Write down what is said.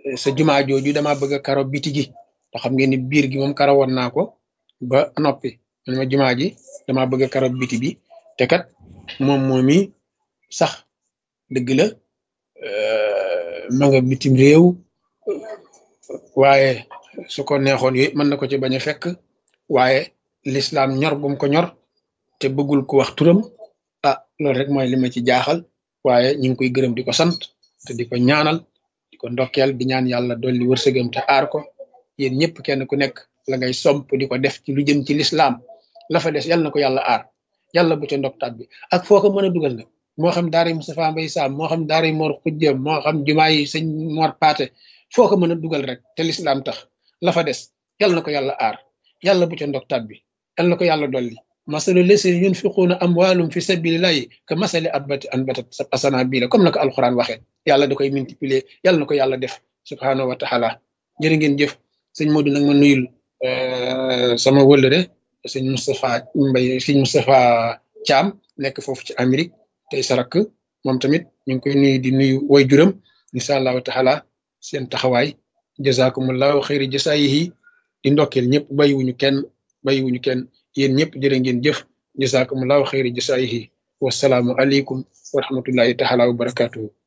sa jumaa jooju dama bëgg a karo biti gi te xam ngeen ni biir gi moom karo woon naa ko ba noppi man ma jumaa ji dama bëgg a karo biti bi te kat moom moomi sax dëgg la ma nga bitim réew waaye su ko neexoon yooyu mën na ko ci bañ a fekk waaye lislaam ñor gum ko ñor te bëggul ko wax turam ah loolu rek mooy li ma ci jaaxal waaye ñu ngi koy gërëm di ko sant te di ko ñaanal di ko ndokkeel di ñaan yàlla dolli wërsëgam te aar ko yéen ñëpp kenn ku nekk la ngay somp di ko def ci lu jëm ci lislaam la fa des yàlla na ko yàlla aar yàlla bu ca ndoktaat bi ak foo ko mën a dugal nag moo xam daara yi Moustapha Mbaye Sam moo xam daara yi Mor Xujjeem moo xam jumaa yi sëñ Mor Paate foo ko mën a dugal rek te lislaam tax la fa des yàlla na ko yàlla aar yàlla bu ca ndoktaat bi yàlla na ko yàlla dolli masalu leseen yunfiquuna amwaalum fi sabilillahi ka masali abbati anbatat asana bii la comme na ko alxuraan waxee yàlla da koy multiplier yàlla na ko yàlla def subhaanahu wa taala jërë ngeen jëf sëñ Modou nag ma nuyul sama wëllëre sëñ Moustapha Mbaye sëñ Moustapha Thiam nekk foofu ci Amérique tey sarak moom tamit ñu ngi koy nuyu di nuyu way juram incha allahu taala seen taxawaay jazakumullahu xayri jasaayihi di ndokkeel ñëpp bàyyiwuñu kenn bàyyiwuñu kenn yéen ñëpp jërë ngeen jëf jazakumullahu xayri jasaayihi wasalaamu aleykum wa rahmatullahi taala wa barakatuhu